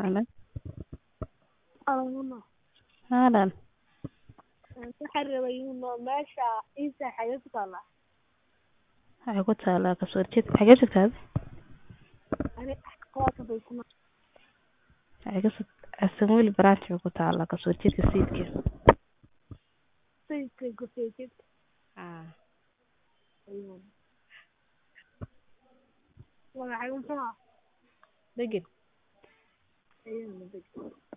Hello. Alumno. Haalan. Waxaan rabay inuu meesha inta xagee ku taala Waxay ku taalaa kasoo horjeedka xagee joogtaa ani qaata bay kuma waxay kasoo Asamooli branch bay ku taalaa kasoo horjeedka sayidka sayidka gofeejid ah magacay muxuu ah degin ayuu